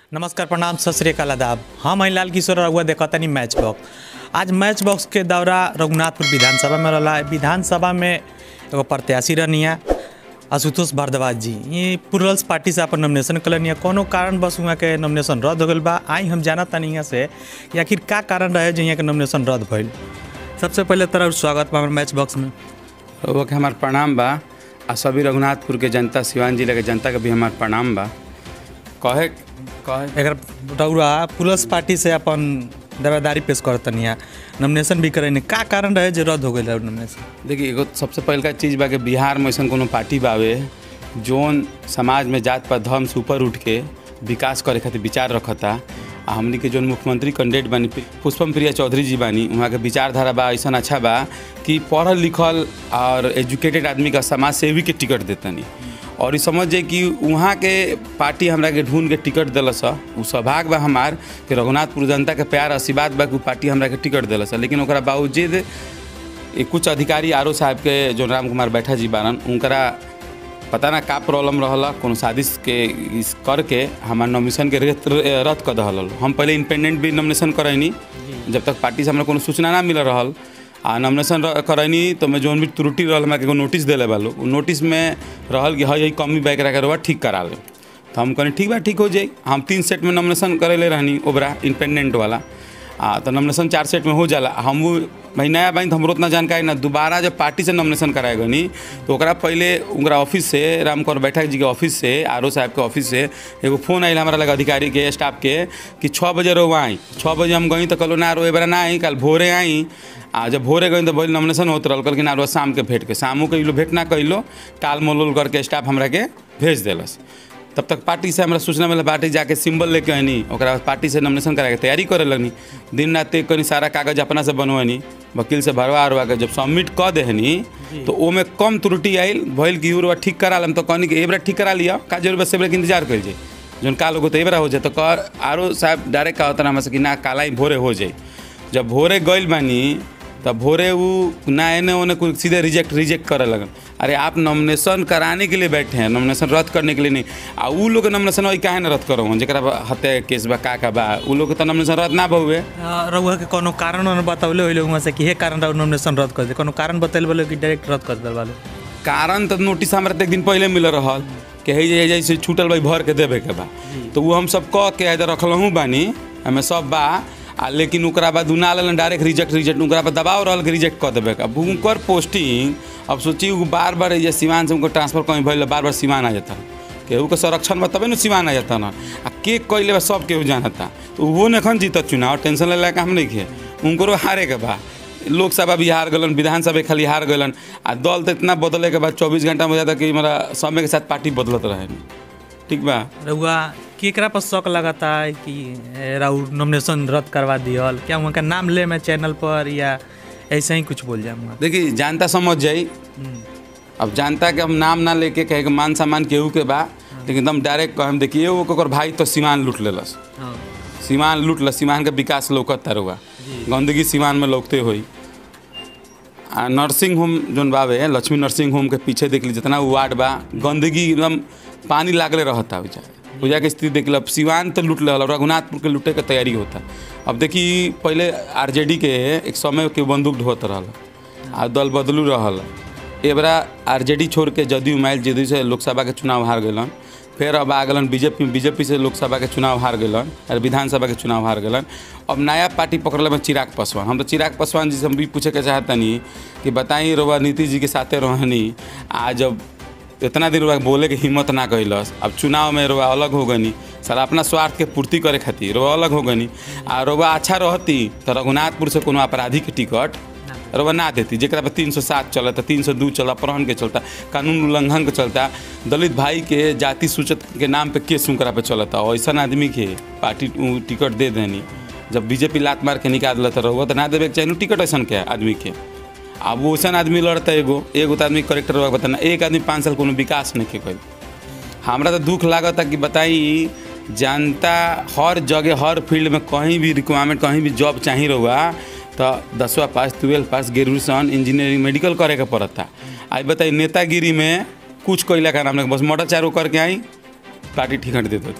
नमस्कार प्रणाम सत श्री अकाल आदाब हम हैं लाल किशोर रघुआ देखतनी मैच बॉक्स आज मैच बॉक्स के दौरा रघुनाथपुर विधानसभा में रहा विधानसभा में एगो प्रत्याशी रहनिया आशुतोष भारद्वाज जी ये प्लूरल्स पार्टी से अपन नॉमिनेशन कलनिया कोनो कारण बस वहाँ के नॉमिनेशन रद्द हो गल बा आई हम जाना तनी यहाँ से कि आखिर का कारण रहे जो यहाँ के नॉमिनेशन रद्द भइल सबसे पहले तरह स्वागत बा हमारे मैच बॉक्स में वो के हमार प्रणाम बा आ सभी रघुनाथपुर के जनता सिवान जिला के जनता के भी हमार प्रणाम बा कहे कहे अगर रउरा प्लस पार्टी से अपन दावेदारी पेश करतनी है नॉमिनेशन भी करेनी का कारण रहे जो रद्द हो गई नॉमिनेशन देखिए एगो सबसे पहलका चीज़ बा कि बिहार में ऐसा कोनो पार्टी बावे जोन समाज में जात पात धर्म से ऊपर उठ के विकास करे खातिर विचार रखता आ हमनी के जोन मुख्यमंत्री कैंडिडेट बानी पुष्पम प्रिया चौधरी जी बानी वहाँ के विचारधारा बा ऐसा अच्छा बा कि पढ़ल लिखल और एजुकेटेड आदमी का समाज सेवी के टिकट देतनी और ई समझ जाए कि वहाँ के पार्टी हमरा के ढूंढ के टिकट दिलस उ सौभाग्य बा हमार कि रघुनाथपुर जनता के प्यार आशीर्वाद बा कि उ पार्टी हमरा के टिकट दिलस लेकिन ओकरा बावजूद ये कुछ अधिकारी आर साहब के जो राम कुमार बैठा जी बारन उनकरा पता ना का प्रॉब्लम रहला कोनो साजिश के इस करके हमार नॉमिनेशन के रद्द रद्द कर दहल हम पहले इंडिपेंडेंट भी नॉमिनेशन करैनी जब तक पार्टी से हमरा कोनो सूचना ना मिल रहल आ नॉमिनेशन र- करैनी तो मैं जोन भी त्रुटि रहल हमरा के एगो नोटिस देले बालो उ नोटिस में रहल कि हई हई कमी बैक रखे रहुआ ठीक करा ले तो हम कहनी ठीक बा ठीक हो जाई हम तीन सेट में नॉमिनेशन करेले रहनी ओबरा इंडिपेंडेंट वाला आ तो नॉमिनेशन चार सेट में हो जाला हम वो भाई नया बाइन तो हमरो उतना जानकारी ना दोबारा जब पार्टी से नॉमिनेशन कराए गनी तो ओकरा पहले उनका ऑफिस से रामकर बैठक जी के ऑफिस से आर साहब के ऑफिस से एगो फोन आयल हमारा लगा अधिकारी के स्टाफ के कि छः बजे रो आई छः बजे हम गई तो कहलो ना रो एबारा ना आई कल भोरे आई आ जब भोरे गई तो बोल नॉमिनेशन होत रहल कहलखिन ना रो शाम के भेंट के शामो के लो भेंट ना कैलो टाल मलोल करके स्टाफ हमरा के भेज देलस तब तक पार्टी से हमरा सूचना मिला पार्टी जाके सिंबल लेके आनी ओकरा बाद पार्टी से नॉमिनेशन करा के तैयारी करे लगनी दिन रात एक कनी सारा कागज अपना से बनवानी वकील से भरवा उरवा के जब सबमिट कऽ देहनी तो ओमे कम त्रुटि आयल भइल कि उरवा ठीक करा लम तो कहनी कि एबरा ठीक करा लिया का जरूर बस एबरा के इंतजार कर जाए जौन काल होगो तो एबरा हो जाए तो कर आरो साहब डायरेक्ट कहा होता हमरा से कि ना काला ही भोरे हो जाए जब भोरे गइल बानी तब भोरे वो ना एने ओने कुछ सीधे रिजेक्ट रिजेक्ट करे लगन अरे आप नॉमिनेशन कराने के लिए बैठे हैं नॉमिनेशन रद्द करने के लिए नहीं आ उ लोग के नॉमिनेशन वही काहे ना रद्द करो जरा हत्या के केस बा का का बा उ लोग के तो नॉमिनेशन रद्द ना भहुए रउआ के कोनो कारण उन्होंने बतौले हुए वहाँ से कि हे कारण रउआ नॉमिनेशन रद्द कर दे कोनो कारण बतैल बोले कि डायरेक्ट रद्द कर दिल वाले कारण तो नोटिस हमरा तो एक दिन पहले मिल रहल कि है जे जैसे छूटल भाई भर के देवे के बा तो वो हम सब कह के इधर रखलहूँ बानी हमें सब बा आ लेकिन ओकरा बाद उना लेलन डायरेक्ट रिजेक्ट रिजेक्ट ओकरा बाद दबाव रहल कि रिजेक्ट कऽ देवे अब उनकर पोस्टिंग अब सोची उ बार बार ये सिवान से उनको ट्रांसफर कहीं भइल बार बार सिवान आ जाता केहू के संरक्षण बा तबे न सिवान आ जाता ना आ के कैले बा सब केहू जानता तो वो नखन जीतत चुनाव टेंशन लेला के हम नहीं खे उनको हारे के बा लोकसभा भी हार गलन विधानसभा खाली हार गलन आ दल तो इतना बदले के बाद चौबीस घंटा में जाता कि मेरा समय के साथ पार्टी बदलत रहे ठीक बा रउआ केकरा पर शक लगाता है कि ए, राउ नॉमिनेशन रद्द करवा दियल क्या वहाँ का नाम ले मैं चैनल पर या ऐसे ही कुछ बोल जाऊँगा देखिए जनता समझ जाई अब जनता के हम नाम ना लेके कहे कि मान सम्मान केहू के बा लेकिन एकदम डायरेक्ट कहम देखिए वो ओकर भाई तो सीमान लूट लेलस सीमान लूट ल सीमान के विकास लौकत तारुआ गंदगी सीमान में लौकते होई आ नर्सिंग होम जोन बावे लक्ष्मी नर्सिंग होम के पीछे देख ली जितना वार्ड बा गंदगी एकदम पानी लागले रहता पूजा पूजा के स्थिति देख ली अब सिवान तो लूट लेवल रघुनाथपुर के लूटे के तैयारी होता अब देखी पहले आरजेडी के एक समय के बंदूक ढोत रहल आ दल बदलू रहल एबरा आरजेडी छोड़ के जदयू माइल जदयू से लोकसभा के चुनाव हार गलन फिर अब आ गलन बीजेपी बीजेपी से लोकसभा के चुनाव हार गलन और विधानसभा के चुनाव हार गलन अब नया पार्टी पकड़ले में चिराग पासवान हम तो चिराग पासवान जी से हम भी पूछे के चाहतनी कि बताई रोबा नीतीश जी के साथे रहनी आ जब इतना दिन रोबा बोले के हिम्मत ना कैलस अब चुनाव में रोबा अलग हो गनी सर अपना स्वार्थ के पूर्ति करे खातिर रोबा अलग हो गनी आ रोबा अच्छा रहती तो रघुनाथपुर से कोनो अपराधी के टिकट रउआ ना देती जरा पर तीन सौ सात चलता तीन सौ दू चला अपहरण के चलता कानून उल्लंघन के चलता दलित भाई के जाति सूचक के नाम पे केस उनकरा पे चलता ऐसा आदमी के पार्टी उ टिकट दे देनी जब बीजेपी लात मार के निकाल दिला तो रहुआ तो ना देवे के चाहिए टिकट ऐसा के आदमी के अब वो वैसा आदमी लड़ता एगो एगो तो आदमी करेक्टर रहुआ बताना एक आदमी पाँच साल कोनो विकास नहीं के कल हमरा तो दुख लागता कि बताई जनता हर जगह हर फील्ड में कहीं भी रिक्वायरमेंट कहीं भी जॉब चाहिए रहुआ तो दसवा pass twelve pass graduation engineering medical करे के पड़ता आज बताइए नेतागिरी में कुछ कोयला का नाम नहीं बस मोटर चारों करके आई पार्टी टिकट देता था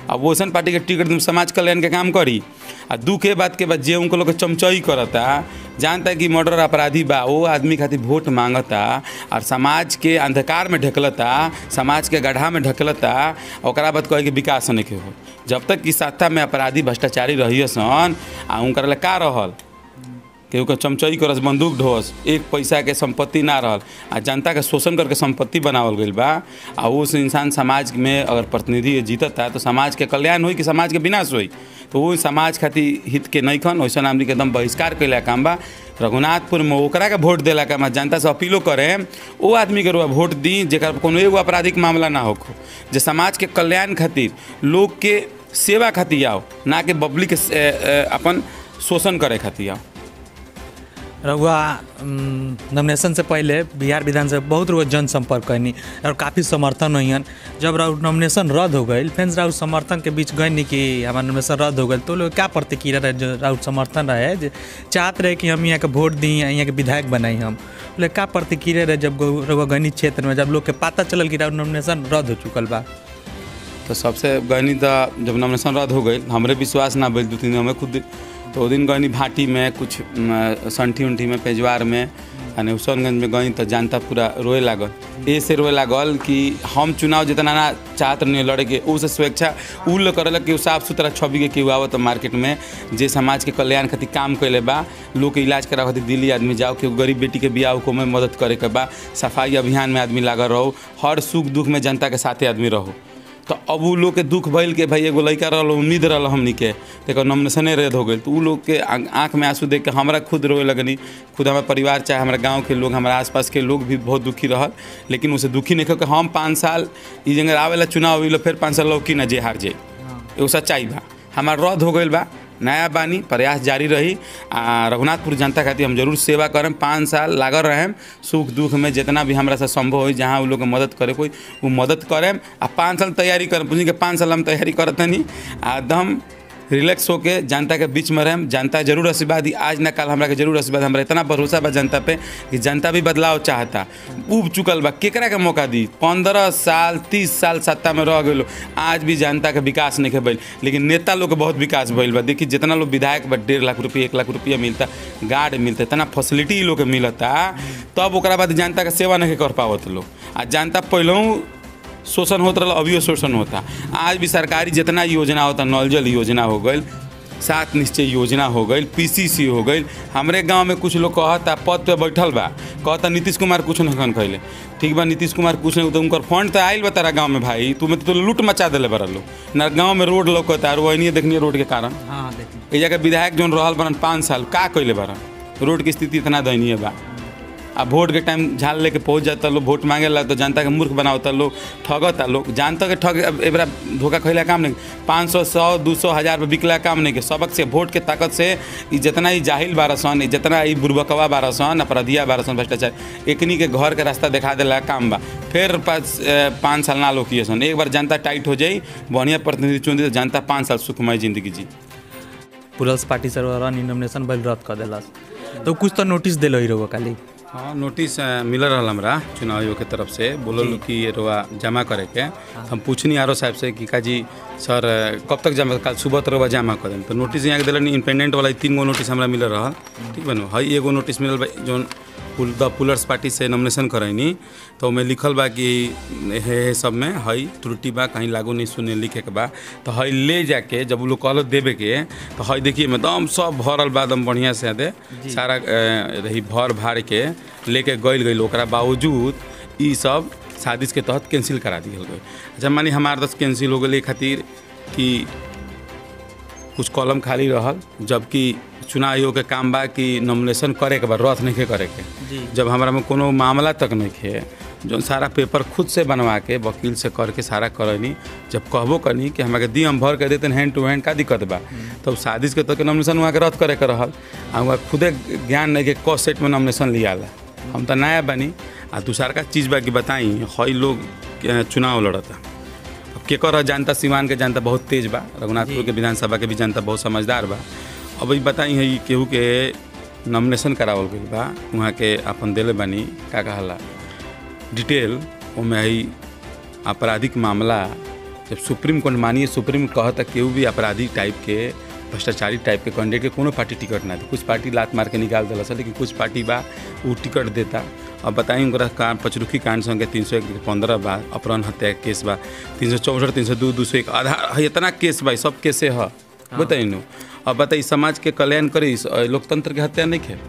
अब वैसन पार्टी के टिकट तुम समाज कल्याण के काम करी आ दुख के बात के बाद जे उनको लोग के चमचई करता जानता कि मर्डर अपराधी बा वो आदमी खातिर वोट मांगता और समाज के अंधकार में ढकलता समाज के गड्ढा में ढकलता ओकरा बाद कहे कि विकास नहीं के हो जब तक कि सत्ता में अपराधी भ्रष्टाचारी रहिए सन आ उनकर ला का रहल केहू के चमचई करस बंदूक ढोस एक पैसा के संपत्ति ना रहल आ जनता के शोषण करके संपत्ति बनावल गईल बा आ उस इंसान समाज में अगर प्रतिनिधि जीतता तो समाज के कल्याण होई कि समाज के विनाश होई तो वो समाज खातिर हित के नहीं खन वैसा आदमी के एकदम बहिष्कार कैला काम बा रघुनाथपुर में ओकरा के वोट देला काम बा। जनता से अपीलो करे वो आदमी के रुआ वोट दी जेकर कोनो एगो आपराधिक मामला ना होखो जे समाज के कल्याण खातिर लोग के सेवा खातिर आओ ना कि बबली के ए, ए, अपन शोषण करे खातिर आओ रउआ नॉमिनेशन से पहले बिहार विधानसभा बहुत रुआ जनसंपर्क कैनी और काफ़ी समर्थन हुईन जब राउर नॉमिनेशन रद्द हो गई फिर राउर समर्थन के बीच गई नहीं कि हमारा नॉमिनेशन रद्द हो गई तो लोग क्या प्रतिक्रिया रहे जो राउर समर्थन रहे जे चाहत रहे कि हम यहाँ के वोट दी यहाँ के विधायक बनाई हम बोले क्या प्रतिक्रिया रहे जब गौ- रउआ गनी क्षेत्र में जब लोग के पता चलल कि राउर नॉमिनेशन रद्द हो चुकल बा तो सबसे गहनी तो जब नॉमिनेशन रद्द हो गई हमरे विश्वास ना भइल दू तीन दिन हमें खुद तो वो दिन गनी भाटी में कुछ म, संठी उंठी में पेजवार में यानी हुसैनगंज में गई तो जनता पूरा रोए लागल ए से रोए लागल कि हम चुनाव जितना ना चाहत नहीं लड़े के उ से स्वेच्छा उ लोग करेला कि उ साफ सुथरा छवि के केहू आवत मार्केट में जे समाज के कल्याण खातिर काम कैले बा लोग के इलाज करा खातिर दिल्ली आदमी जाओ कि गरीब बेटी के बियाह को में मदद करे के बा सफाई अभियान में आदमी लागल रहो हर सुख दुख में जनता के साथे आदमी रहो तो अब उ लोग के दुख भइल के भाई एगो लड़का रहल उम्मीद रहल हमनी के तेकर नॉमिनेशने रद्द हो गई तो उ लोग के आं- आँख में आंसू देख के हमरा खुद रोए लगनी खुद हमारा परिवार चाहे हमारा गांव के लोग हमारा आसपास के लोग भी बहुत दुखी रहल लेकिन उसे दुखी नहीं कि हम पाँच साल ई जगह आवेला चुनाव हुई फिर पाँच साल लौकी ना जे हार जाए एगो सच्चाई बा हमार रद्द हो गईल बा नया बानी प्रयास जारी रही आ रघुनाथपुर जनता खातिर हम जरूर सेवा करम पाँच साल लागल रहेम सुख दुख में जितना भी हमरा से संभव होई जहाँ उ लोग के मदद करे कोई वो मदद करेम आ पाँच साल तैयारी करम पूछी के पाँच साल हम तैयारी करत नहीं आ एकदम रिलैक्स होके जनता के बीच में रहेम जनता जरूर आशीर्वाद दी आज ना कल हमरा के जरूर आशीर्वाद हमरा इतना भरोसा बा जनता पे कि जनता भी बदलाव चाहता उब चुकल बा केकरा के मौका दी पंद्रह साल तीस साल सत्ता में रह गए आज भी जनता के विकास नहीं भइल लेकिन नेता लोग के बहुत विकास भइल बा देखिए जितना लोग विधायक बा डेढ़ लाख रुपये एक लाख रुपया मिलता गार्ड मिलता इतना फैसिलिटी इ लोग के मिलता तब ओकरा बाद जनता के सेवा नहीं कर पावत लोग आ जनता पहलू शोषण होत रहा अभियो शोषण होता आज भी सरकारी जितना योजना होता नल जल योजना हो गई सात निश्चय योजना हो गई पीसीसी हो गई हमरे गांव में कुछ लोग कहता पद पे बैठल बा कहता नीतीश कुमार कुछ नहीं कन कैले ठीक बा नीतीश कुमार कुछ नहीं तो उनकर फंड तो आयल बा तारा गाँव में भाई तू में तो लूट मचा दिले बड़ा लोग ना गाँव में रोड लौकता और वही देखनी रोड के कारण हाँ देखिए ए जगह विधायक जोन रहल बरन पाँच साल का कैले बरन रोड की स्थिति इतना दयनीय बा आ वोट के टाइम झाल लेके पहुंच जाता लोग वोट मांगे ला तो जनता के मूर्ख बनावता लोग ठगता लोग जानता के ठग अब एबरा धोखा खैला काम नहीं पाँच सौ सौ दू सौ हज़ार पे बिकला काम नहीं के सबक से वोट के ताकत से ई जितना ही जाहिल बारह सन जितना ही बुरबकवा बारह सन अपराधिया बारह सन भ्रष्टाचार एकनी के घर के रास्ता दिखा देला काम बा फिर पाँच ए, पाँच साल ना लोग किए सन एक बार जनता टाइट हो जाई बढ़िया प्रतिनिधि चुन दी तो जनता पाँच साल सुखमय जिंदगी जी पुलस पार्टी से रन नॉमिनेशन भइल रद्द कर देलस तो कुछ तो नोटिस दिल ही रहुआ खाली हाँ नोटिस अ, मिल रहा हमरा चुनाव आयोग के तरफ से बोलल कि ये रोआ जमा करे के हम पूछनी आरो साहब से कि काजी सर अ, कब तक जमा कल सुबह तक रोआ जमा करें तो नोटिस यहाँ के दिलन इंडिपेंडेंट वाला ई तीन गो नोटिस हमरा मिल रहा ठीक बनो हई एगो नोटिस मिलल बा जौन पुल द पुलर्स पार्टी से नॉमिनेशन करैनी तो ओमे लिखल बा कि हे हे सब में हई त्रुटि बा कहीं लागू नहीं सुने लिखे के बा तो हई ले जाके जब उ लोग कहल देवे के तो हई देखिए एकदम सब भरल बा एकदम बढ़िया से दे सारा अ, रही भर भार के लेके गइल गइल ओकरा बावजूद ई सब साजिश के तहत कैंसिल करा दिहल गई अच्छा मानी हमार दस कैंसिल हो गई खातिर कि कुछ कॉलम खाली रहल जबकि चुनाव आयोग के काम बा कि नॉमिनेशन करे के बा रथ नहीं के करे के जी। जब हमरा में कोनो मामला तक नहीं खे जो सारा पेपर खुद से बनवा के वकील से करके सारा करनी जब कहबो करनी कि हमरा के दी हम भर के देते हैंड टू हैंड का दिक्कत बा तब साजिश के तो के नॉमिनेशन वहाँ के रद्द करे के रहल आ वहाँ खुदे ज्ञान नहीं के क सेट में नॉमिनेशन लियाला हम तो नया बनी आ दूसरा का चीज़ बा कि बताई हई लोग अ, चुनाव लड़ता अब केकर ह जनता सिवान के जनता बहुत तेज बा रघुनाथपुर के विधानसभा के भी जनता बहुत समझदार बा अब ई बताई है केहू के नॉमिनेशन करावल गइल बा वहाँ के अपन दिले बानी का कहला डिटेल ओमे है आपराधिक मामला जब सुप्रीम कोर्ट मानिए सुप्रीम कहता केहू भी अपराधी टाइप के भ्रष्टाचारी टाइप के कैंडिडेट के कोनो पार्टी टिकट ना दे कुछ पार्टी लात मार के निकाल दिला सा लेकिन कुछ पार्टी बा वो टिकट देता अब बताई उनका कांड पचरुखी कांड संगे तीन सौ एक पंद्रह बा अपहरण हत्या के केस बा तीन सौ चौसठ तीन सौ दो दो सौ एक आधार इतना केस बा सब केसे है बताई नु अब बताई समाज के कल्याण करी लोकतंत्र के हत्या नहीं खे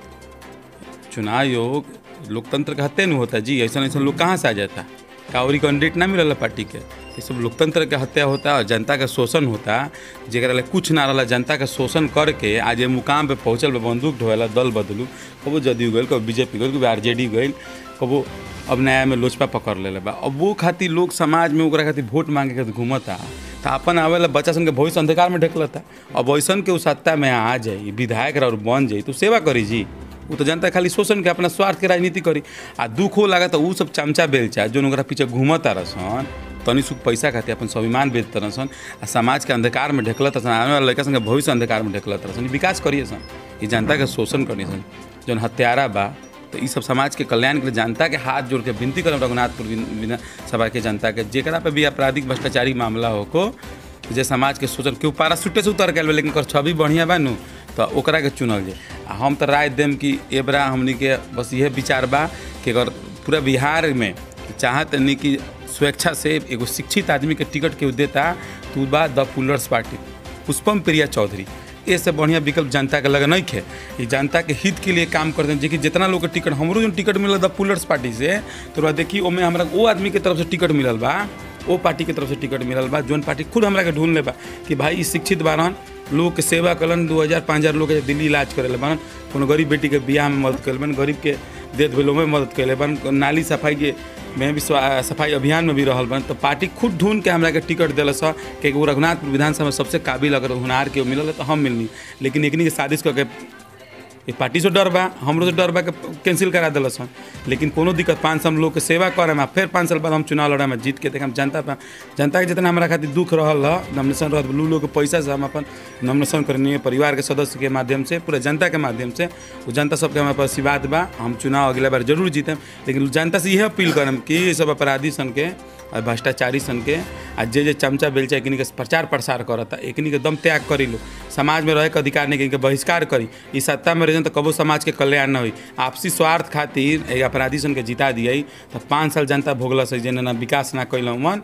चुनाव आयोग लोकतंत्र का हत्या नहीं होता जी ऐसा ऐसा लोग कहाँ से आ जाता कावरी कैंडिडेट ना मिलल पार्टी के ये सब लोकतंत्र के हत्या होता और जनता का शोषण होता जरा ला कुछ ना रहा जनता का शोषण करके आज ये मुकाम पे पहुँचल बा बंदूक ढोला दल बदलू कबो जदयू गई कबो बीजेपी गई कभी आर जे डी गई कबो अब नया में लोजपा पकड़ ले बा अब वो खातिर लोग समाज में ओकरा खातिर वोट मांगे खातिर घूमता तो अपन आवे ला बच्चा सन के भविष्य अंधकार में ढकलता अब वैसन के उ सत्ता में आ जाई विधायक रह और बन जाई तो सेवा करी जी वो तो जनता खाली शोषण के अपना स्वार्थ के राजनीति करी आ दुख हो लगा तो उ सब चमचा बेलचा जो ओकरा पीछे घूमता रसन तनी सुख पैसा खातिर अपन स्वाभिमान बेच तरसन आ समाज के अंधकार में ढकलत सन आने वाला लड़का संगे भविष्य अंधकार में ढकलत रसन ई विकास करिए सन ये जनता के शोषण करिए सन जौन हत्यारा बा तो ई सब समाज के कल्याण के लिए जनता के हाथ जोड़ के विनती करब रघुनाथपुर विधानसभा के जनता के जेकरा पे भी आपराधिक भ्रष्टाचारी मामला हो को जे समाज के शोषण केहू पाराशूटे से उतर गए लेकिन ओकर छवि बढ़िया बा नु तो ओकरा के चुनल जाए आ हम तो राय देम कि एबरा हमनी के बस इहे विचार बा कि अगर पूरा बिहार में चाहत नहीं कि स्वेच्छा से एगो शिक्षित आदमी के टिकट केहू देता तो उ बा the Plurals party Pushpam Priya Chaudhary इससे बढ़िया विकल्प जनता के लगे नहीं खे ये जनता के हित के लिए काम करते हैं जेकि जितना लोग के टिकट हमरो जो टिकट मिलल द पुलर्स पार्टी से तो ओकरा देखी ओमे हमरा वो आदमी के तरफ से टिकट मिलल बा वो पार्टी के तरफ से टिकट मिलल बा जौन पार्टी खुद हमरा के ढूंढ ले बा कि भाई ई शिक्षित बारन लोग के सेवा कलन दू हज़ार पाँच हज़ार लोग के दिल्ली इलाज करे बारन कोनो गरीब बेटी के बियाह में मदद करे बन गरीब के देत भेलो में मदद करे बन नाली सफाई के में भी स्वा- सफाई अभियान में भी रहल बन तो पार्टी खुद ढूंढ के हमरा के टिकट दिल स कि वो रघुनाथपुर विधानसभा में सबसे काबिल अगर हुनार के मिलल तो हम मिलनी लेकिन एकनी के साजिश करके ये पार्टी से डर बा हमरो से डर बा के कैंसिल करा दिल सन लेकिन कोनो दिक्कत पाँच साल हम लोग के सेवा करम आ फिर पाँच साल बाद हम चुनाव लड़म आ जीत के देखम जनता पे जनता के जितना हमारा खातिर दुख रहल ह नॉमिनेशन रहत लू लोग के पैसा से हम अपन नॉमिनेशन करनी है परिवार के सदस्य के माध्यम से पूरा जनता के माध्यम से वो जनता सबके हमारे पास आशीर्वाद बा हम चुनाव अगला बार जरूर जीतम लेकिन जनता से यह अपील करम कि ये सब अपराधी सन के और भ्रष्टाचारी सन के आ जे जे चमचा बेलचा एकनी के प्रचार प्रसार करता एकनी के दम त्याग करी लो समाज में रहे के अधिकार नहीं इनके बहिष्कार करी ई सत्ता में रह तो कबो समाज के कल्याण न हुई आपसी स्वार्थ खातिर ए अपराधी सन के जिता दिए तो पाँच साल जनता भोगल से जेने ना विकास ना कैल मन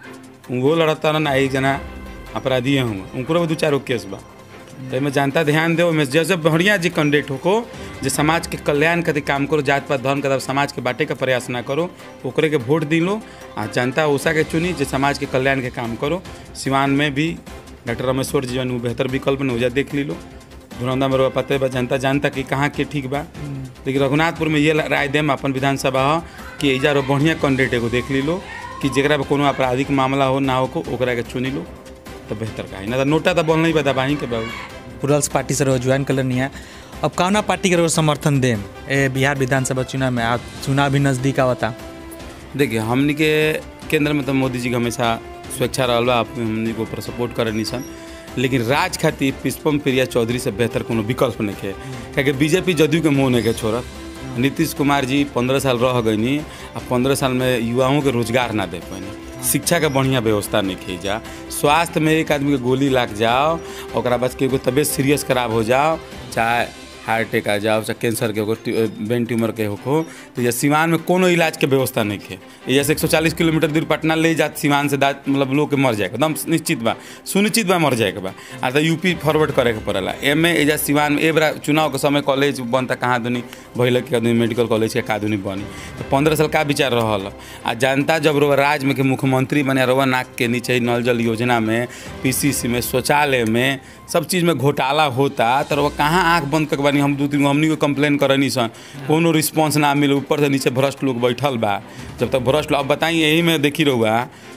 वो लड़ता ना एक जना अपराधी हूँ उनको भी दू चार गो केस बा एहिमे जनता ध्यान दे ओहिमे जैसे बढ़िया जी कैंडिडेट होको जे समाज के कल्याण खातिर काम करो जात पात धर्म के समाज के बांटे के प्रयास ना करो ओकरे के वोट दी लो आ जनता उषा के चुनी जे समाज के कल्याण के काम करो सिवान में भी डॉक्टर रमेश्वर जी जौन उ बेहतर विकल्प ने उजा देख ली लो धुरंधा में पते बा जनता जानता कि कहाँ के ठीक बा लेकिन रघुनाथपुर में ये राय देम अपन विधानसभा ह कि एजा रो बढ़िया कैंडिडेट एगो देख ली लो कि जेकरा पे कोनो आपराधिक मामला हो ना हो को ओकरा के चुनी लो तो बेहतर का ना तो नोटा तो बोल नहीं बता बाही के बाबू पुरल्स पार्टी से रहो ज्वाइन कर है अब कौना पार्टी के रहो समर्थन देम ए बिहार विधानसभा चुनाव में आ चुनाव भी नज़दीक आवता देखिए हमनी के केंद्र में तो मोदी जी के हमेशा स्वेच्छा रहल बा आप हमनी के ऊपर सपोर्ट करे सन लेकिन राज खातिर पुष्पम प्रिया चौधरी से बेहतर कोनो विकल्प नहीं है क्या बीजेपी जदयू के मुँह नहीं के छोड़त नीतीश कुमार जी पंद्रह साल रह गईनी आ पंद्रह साल में युवाओं के रोजगार ना दे पैनी शिक्षा का बढ़िया व्यवस्था नहीं की जा स्वास्थ्य में एक आदमी के गोली लाग जाओ ओकरा बाद केगो तबियत सीरियस खराब हो जाओ चाहे हार्ट अटैक आ जाओ चाहे कैंसर के हो ब्रेन ट्यूमर के हो तो ये सिवान में कोनो इलाज के व्यवस्था नहीं है ये जैसे 140 किलोमीटर दूर पटना ले जात सिवान से दात मतलब लोग के मर जाएगा एकदम निश्चित बा सुनिश्चित बा मर जाएगा बा आ तो यूपी फॉरवर्ड करे के पड़ेला एमे एजा सिवान में ए बेरा चुनाव के समय कॉलेज बनता कहाँ दुनी भैल के आदमी मेडिकल कॉलेज के का दुनी बनी तो पंद्रह साल का विचार रहल आ जनता जब रोवा राज में के मुख्यमंत्री बने रोवा नाक के नीचे नल जल योजना में पीसीसी में शौचालय में सब चीज़ में घोटाला होता तो रोवा कहाँ आँख बंद कर बानी हम दू तीन गो हमनी को कंप्लेन करनी सन कोनो रिस्पॉन्स ना मिले ऊपर से नीचे भ्रष्ट लोग बैठल बा जब तक भ्रष्ट लोग अब बताई यही में देखी रहुआ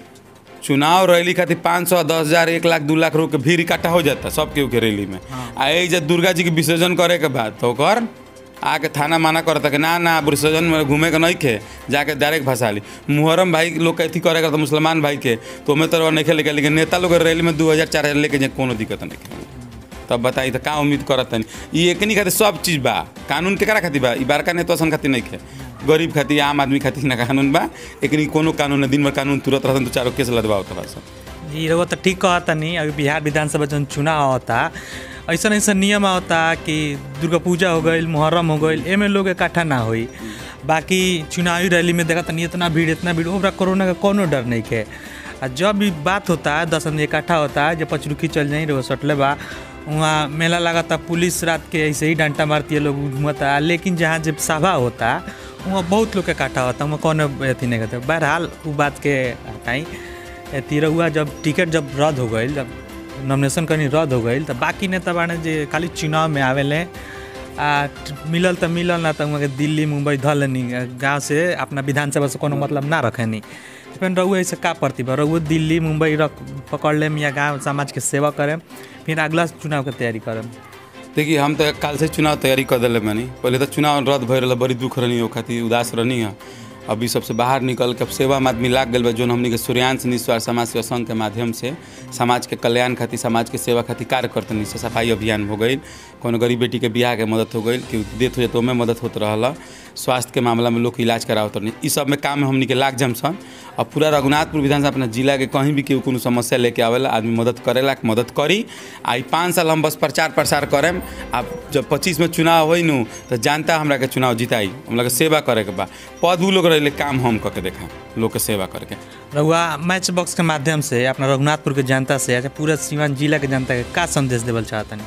चुनाव रैली खातिर पाँच सौ दस हज़ार एक लाख दू लाख रुपये भीड़ इकट्ठा हो जाता सब केहू के रैली में आ यही जब दुर्गा जी के विसर्जन करे के बाद तो ओकर आके थाना माना करता कि ना ना विसर्जन में घूमे के नहीं खे जाके डायरेक्ट फंसा ली मुहर्रम भाई लोग के अथी करे करता मुसलमान भाई के तो हमें तो नहीं खेले लेकिन नेता लोग के रैली में दू हज़ार चार हज़ार लेके जाए कोनो दिक्कत नहीं खे तब बताई तो का उम्मीद करत तनी ई एकनी खातिर सब चीज़ बा कानून केकरा खातिर बा ई बड़का नेता सन खातिर नहीं खे गरीब खातिर आम आदमी खातिर ना कानून बा एकनी कोनो कानून ना दिन भर कानून तुरंत रहतन तो चारों केस लदवाओ तबा सब जी रउआ तो ठीक कहता नहीं अभी बिहार विधानसभा जौन चुनाव होता ऐसा ऐसा नियम होता कि दुर्गा पूजा हो गई मुहर्रम हो गई एमे लोग इकट्ठा ना होई बाकी चुनावी रैली में देखा तनी इतना भीड़ इतना भीड़ ओकरा कोरोना का कोनो डर नहीं के आ जब भी बात होता है दस आदमी इकट्ठा होता है जब पचरुखी चल जाई रहो सटले बा वहाँ मेला लगाता पुलिस रात के ऐसे ही डंटा मारती है लोग घूमता लेकिन जहाँ जब सभा होता वहाँ बहुत लोग इकट्ठा होता वहाँ कौन अथी नहीं करते बहरहाल वो बात के हटाई तिरहुआ जब टिकट जब रद्द हो गई जब नॉमिनेशन करनी रद्द हो गई तो बाकी नेता बाने जे खाली चुनाव में आवेले आ मिलल तो मिलल ना तो वहाँ के दिल्ली मुंबई धल नहीं गाँव से अपना विधानसभा से कोनो मतलब ना रखेनी फिर रहुआ ऐसे का प्रतिभा रहुआ दिल्ली मुंबई रख पकड़ लेम या गाँव समाज के सेवा करें फिर अगला चुनाव के तैयारी करें देखिए हम तो काल से चुनाव तैयारी कर दिले बानी पहले तो चुनाव रद्द भय रहा बड़ी दुख रहनी हो खातिर उदास रहनी है अभी सबसे बाहर निकल के अब सेवा में आदमी लाग गल बा जोन हमनी के सूर्यांश निस्वार्थ समाज सेवा संघ के माध्यम से समाज के कल्याण खातिर समाज के सेवा खातिर कार्य करतनी से सफाई अभियान हो गई कोनो गरीब बेटी के बियाह के मदद हो गई कि डेथ हो जाए तो ओमे मदद होत रहल स्वास्थ्य के मामला में लोग के इलाज करावत रहनी ई सब में काम में हमनी के लाग जम सन और पूरा रघुनाथपुर विधानसभा अपना जिला के कहीं भी केहू कोनो समस्या लेके आवेला आदमी मदद करेला मदद करी आ ई पाँच साल हम बस प्रचार प्रसार करेम आ जब पच्चीस में चुनाव होई नु तो जनता हमरा के चुनाव जिताई हम लोग के सेवा करे के बा पद उ लोग रहे काम हम करके देखा लोग के सेवा करके रहुआ मैच बॉक्स के माध्यम से अपना रघुनाथपुर के जनता से अच्छा पूरा सीवान जिला के जनता के का संदेश देवल चाहतनी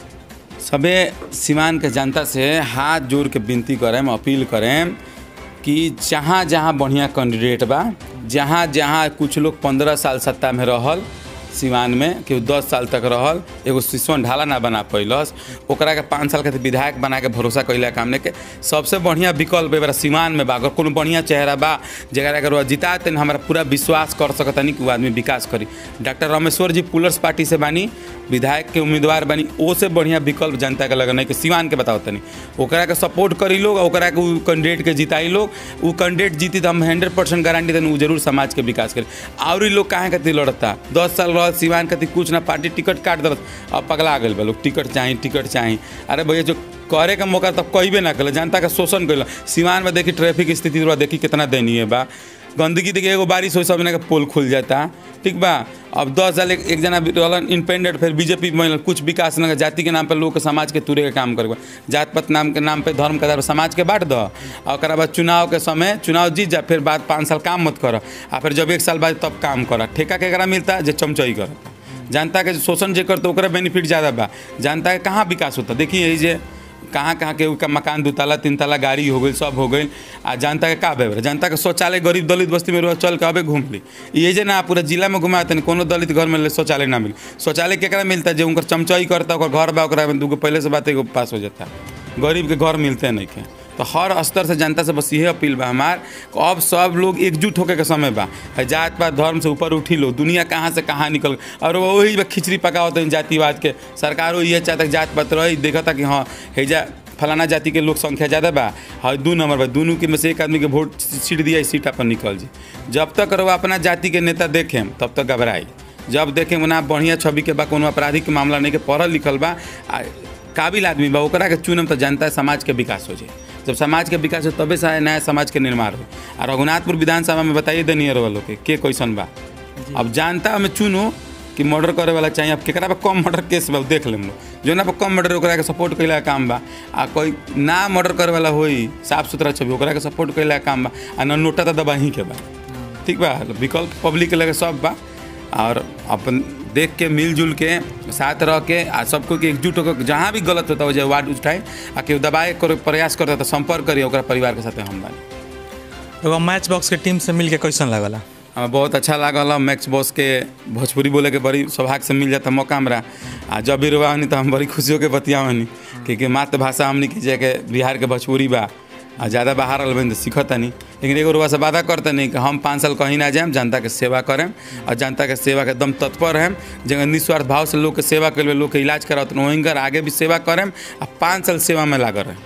सबे सीमान के जनता से हाथ जोड़ के विनती करें अपील करें कि जहाँ जहाँ बढ़िया कैंडिडेट बा जहाँ जहाँ कुछ लोग पंद्रह साल सत्ता में रहल सिवान में केहू दस साल तक रहल एगो सिसवन ढाला ना बना पैलस ओकरा के पाँच साल खातिर विधायक बना के भरोसा कैला काम के सबसे बढ़िया विकल्प एबार सिवान में बा अगर कोनो बढ़िया चेहरा बा जरा अगर जिता तेन हमारा पूरा विश्वास कर सकतनी कि वो आदमी विकास करी डॉक्टर रमेश्वर जी पुलर्स पार्टी से बानी विधायक के उम्मीदवार बानी ओ से बढ़िया विकल्प जनता के लगन है कि सिवान के बताओ तनी ओकरा के सपोर्ट करी लोग ओकरा के उ कैंडिडेट के जिताई लोग उ कैंडिडेट जीती तो हम हंड्रेड परसेंट गारंटी देनी उ जरूर समाज के विकास करी और लोग काहे खातिर लड़ता दस साल रहल सिवान खातिर कुछ ना पार्टी टिकट काट दलत अब पगला गए बा लोग टिकट चाही टिकट चाही अरे भैया जो करे का मौका तब कहबे ना कल जनता का शोषण कैल सिवान में देखी ट्रैफिक स्थिति थोड़ा देखी कितना दयनीय बा गंदगी देखिए एगो बारिश हो सब के पोल खुल जाता ठीक बा अब दस साल एक, एक जना रहलन इंडिपेंडेंट फिर बीजेपी में कुछ विकास न जाति के नाम पर लोग के समाज के तुरे के काम करे जात पात नाम के नाम पे धर्म के आधार पर समाज के बांट दो और ओकरा बाद चुनाव के समय चुनाव जीत जा फिर बाद पाँच साल काम मत कर आ फिर जब एक साल बाद तब काम कर ठेका केकरा मिलता जे चमचई करता जनता के शोषण जे करता ओकरा बेनिफिट ज़्यादा बा जनता के कहाँ विकास होता देखिए यही जे कहाँ कहाँ के उनका मकान दू ताला तीन ताला गाड़ी हो गई सब हो गई आ जनता के का भेबर जनता के शौचालय गरीब दलित बस्ती में रह चल के अबे घूम ली ये जे ना पूरा जिला में घुमा तनी कोनो दलित घर में शौचालय ना मिली शौचालय केकरा मिलता जे उनकर चमचई करता ओकर घर बा ओकरा में दूगो पहले से बात एगो पास हो जाता गरीब के घर मिलते नहीं के तो हर स्तर से जनता से बस यही अपील बा हमार अब सब लोग एकजुट होके के समय बा जात पात धर्म से ऊपर उठी लो दुनिया कहाँ से कहाँ निकल और वही बा खिचड़ी पकावत है जातिवाद के सरकारों ये चाहता जात पात रही देखता कि हाँ हैजा फलाना जाति के लोग संख्या ज़्यादा बा हाँ दू नंबर बा दोनों के में से एक आदमी के वोट सीट दिया सीट अपन निकल जी जब तक रहो अपना जाति के नेता देखें तब तक घबराई जब देखें ना बढ़िया छवि के बा कोनो आपराधिक मामला नहीं के पढ़ल लिखल बा आ काबिल आदमी बा ओकरा के चुनम तो जनता समाज के विकास हो जाए जब समाज के विकास हो तबे से नया समाज के निर्माण हो और रघुनाथपुर विधानसभा में बताइए देनी वालों के के कैसन बा अब जनता में चुनो कि मर्डर करे वाला चाहिए अब केकरा पे कम मर्डर केस बा देख लेम लोग जो ना पे कम मर्डर ओकरा के सपोर्ट कैला काम बा आ कोई ना मर्डर करे वाला होई साफ सुथरा छवि ओकरा के सपोर्ट कैला काम बा आ ना नोटा तो दबा ही के बा ठीक बा विकल्प पब्लिक के लगे सब बा और अपन देख के मिलजुल के साथ रह के आ सबको के एकजुट होकर जहाँ भी गलत होता हो जाए वार्ड उठाए आ केहू दबाए करे प्रयास करता तो संपर्क करिए ओकरा परिवार के साथ हम बानी एगो मैच बॉक्स के टीम से मिल के कैसन लगला हमें बहुत अच्छा लागल मैक्स बॉस के भोजपुरी बोले के बड़ी सौभाग्य से मिल जाता मौका हमरा आ जब भी रुआ तो हम बड़ी खुशियों के बतियावनी क्योंकि मातृभाषा हमने की जाके बिहार के भोजपुरी बा आ ज़्यादा बाहर अलबन तो सीखता नहीं लेकिन एगो रुआ से वादा करते नहीं कि हम पाँच साल कहीं ना जाएम जनता के सेवा करें और जनता के सेवा के एकदम तत्पर रहें जगह निस्वार्थ भाव से लोग के सेवा कर लोग के इलाज कराते वहीं कर आगे भी सेवा करें आ पाँच साल सेवा में लागल रहें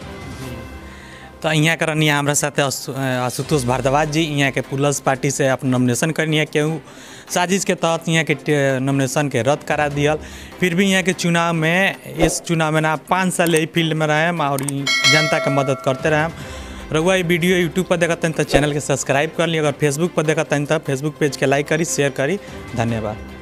तो यहाँ के रहनी हमारा साथ आशुतोष भारद्वाज जी यहाँ के पुलस पार्टी से अपन नॉमिनेशन करनी है केहू साजिश के तहत यहाँ के नॉमिनेशन के रद्द करा दियल फिर भी यहाँ के चुनाव में इस चुनाव में ना पाँच साल यही फील्ड में रहें और जनता के मदद करते रहें रउआ ये वीडियो यूट्यूब पर देखत तो चैनल के सब्सक्राइब कर ली अगर फेसबुक पर देखत तो फेसबुक पेज के लाइक करी शेयर करी धन्यवाद